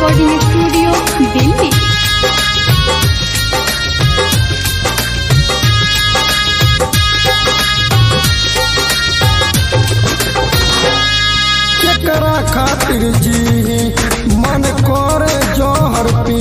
recording studio Delhi केकरा खातिर जी मन करे जहर पी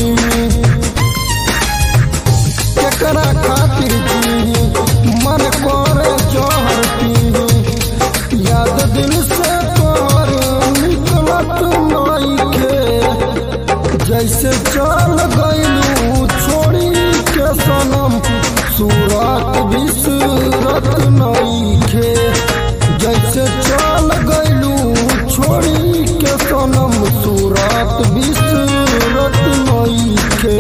केकरा खातिर जी मन करे जहर पी याद दिल से तोहर निकलत नइखे जैसे चल गइलू छोड़ी के सनम सूरत बिसरत नइखे जैसे चल गइलू छोड़ी के सनम सूरत बिसरत नइखे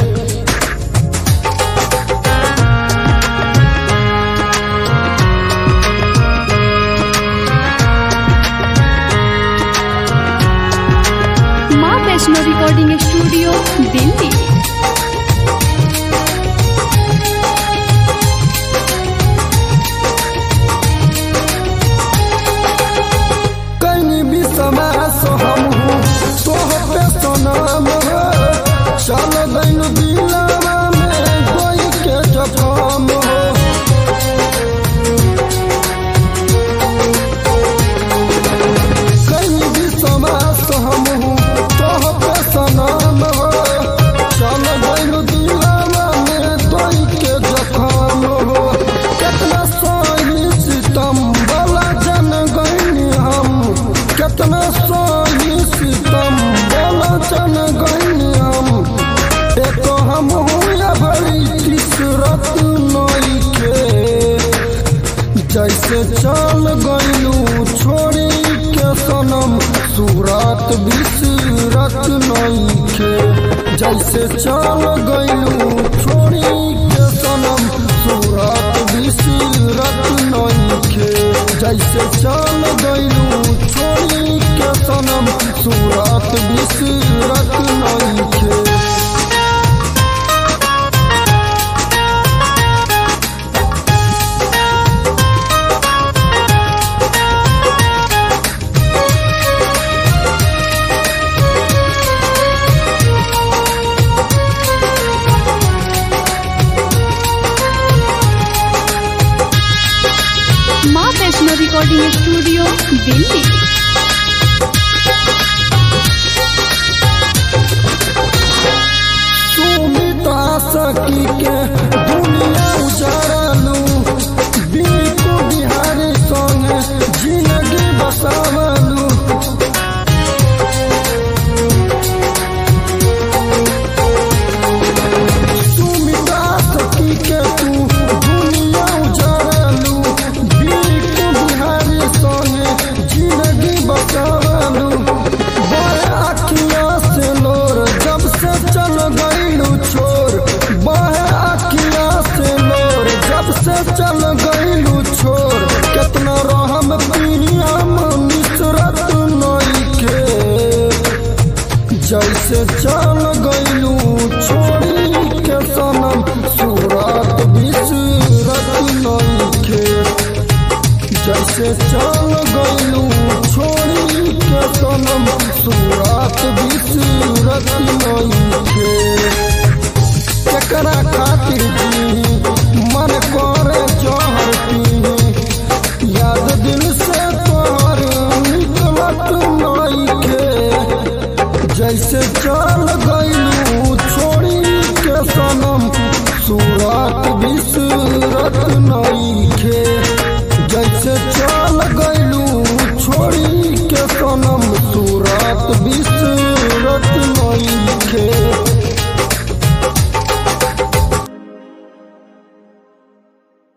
माँ वैष्णो रिकॉर्डिंग स्टूडियो दिल्ली कहीं भी समय सो हम हूँ तोह पे सनम है चल गइल दिलवा में कोई के जखम हो कहीं भी समय सो हम हूँ तोह पे सनम है चल गइल दिलवा में कोई के जखम हो कितना सही सितम वाला जन गइनी हम कितना सही सितम वाला जन गइनी हम देखो हम हुआ भरी किसरत नइखे जैसे चल गइलू छोड़ी के सनम सूरत बिसरत नइखे जैसे चल गइलू छोड़ी के सनम सूरत बिसरत नइखे जैसे चल गइलू छोड़ी के सनम सूरत बिसरत नइखे माँ वैष्णो रिकॉर्डिंग स्टूडियो दिल्ली सुमिता सखी के दुनिया उजारलू बिल्कु बिहारी संगे जिंदगी बसावलू सुमिता सखी के तू दुनिया उजारलू बिल्कु बिहारी संगे जिंदगी बसावलू बड़े अखिया से लोर जब से चल गइलू छोर बहे अखिया से लोर जब से चल गइलू छोर कितना रहम पियम मिसरत नइखे जैसे चल गइलू छोड़ी के सनम सूरत बिसरत नइखे जैसे चल गइलू छोड़ी के सनम सूरत बिसरत नइखे केकरा खातिर जी मन करे जहर पी याद दिल से तोहर निकलत नइखे जैसे चल गइलू छोड़ी के सनम सूरत बिसरत नइखे जैसे